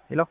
ሄሎ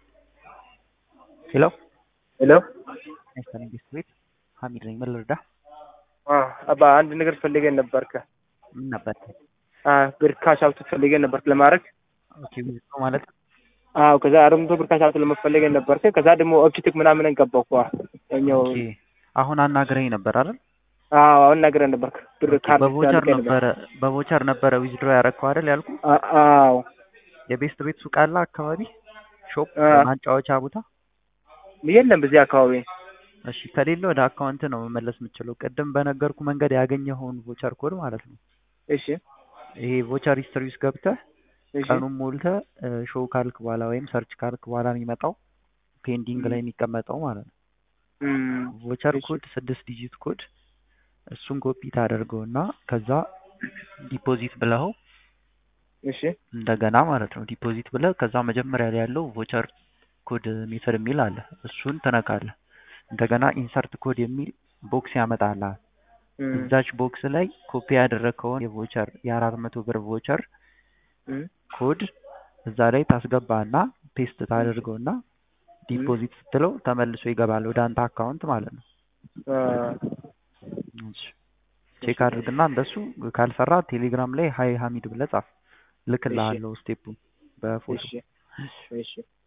ሄሎ ሄሎ ሚስተር መንግስት ቤት ሀሚድ ነኝ። ምን ልርዳ? አባ አንድ ነገር ፈልገን ነበርከ ምን ነበር? ብር ካሽ አውት ፈልገን ነበርክ ለማድረግ ኦኬ ዊዝድሮ ማለት አዎ ከዛ አራት መቶ ብር ካሽ አውት ለመፈለገን ነበርከ ከዛ ደግሞ ኦብጀክት ምናምን ገባው እኮ እኛው ኦኬ አሁን አናግረኝ ነበር አይደል? አዎ አሁን ነግረን ነበርክ ብር ካርድ በቮቸር ስላልከኝ ነበር ነበረ በቮቸር ነበረ ዊዝድሮ ያረከው አይደል ያልኩ። አ- አዎ የቤስት ቤት ሱቅ አለ አካባቢ ሾፕ አ። ማጫወቻ ቦታ። የለም በዚህ አካባቢ እሺ ከሌለ ወደ አካውንት ነው መመለስ የምችለው። ቅድም በነገርኩ መንገድ ያገኘኸውን ቮቸር ኮድ ማለት ነው። እሺ ይሄ ቮቸር ሂስትሪ ውስጥ ገብተህ እሺ ቀኑን ሞልተህ ሾው ካልክ በኋላ ወይም ሰርች ካልክ በኋላ የሚመጣው ፔንዲንግ ላይ የሚቀመጠው ማለት ነው። እም፣ ቮቸር እሺ። ኮድ ስድስት ዲጂት ኮድ እሱን ኮፒ ታደርገውና ከዛ ዲፖዚት ብለው እሺ እንደገና ማለት ነው ዲፖዚት ብለህ ከዛ መጀመሪያ ላይ ያለው ቮቸር ኮድ ሜተድ የሚል አለ። እሱን ትነካለህ። እንደገና ኢንሰርት ኮድ የሚል ቦክስ ያመጣልሃል። እም፣ እዛች ቦክስ ላይ ኮፒ ያደረግከውን የቮቸር የአራት መቶ ብር ቮቸር እም፣ ኮድ እዛ ላይ ታስገባና ፔስት ታደርገውና ዲፖዚት ስትለው ተመልሶ ይገባል ወደ አንተ አካውንት ማለት ነው። አ፣ እሺ ቼክ አድርግና እንደሱ ካልሰራ ቴሌግራም ላይ ሀይ ሀሚድ ብለህ ጻፍ። ልክልሃለሁ ስቴፑን በፎቶ እሺ እሺ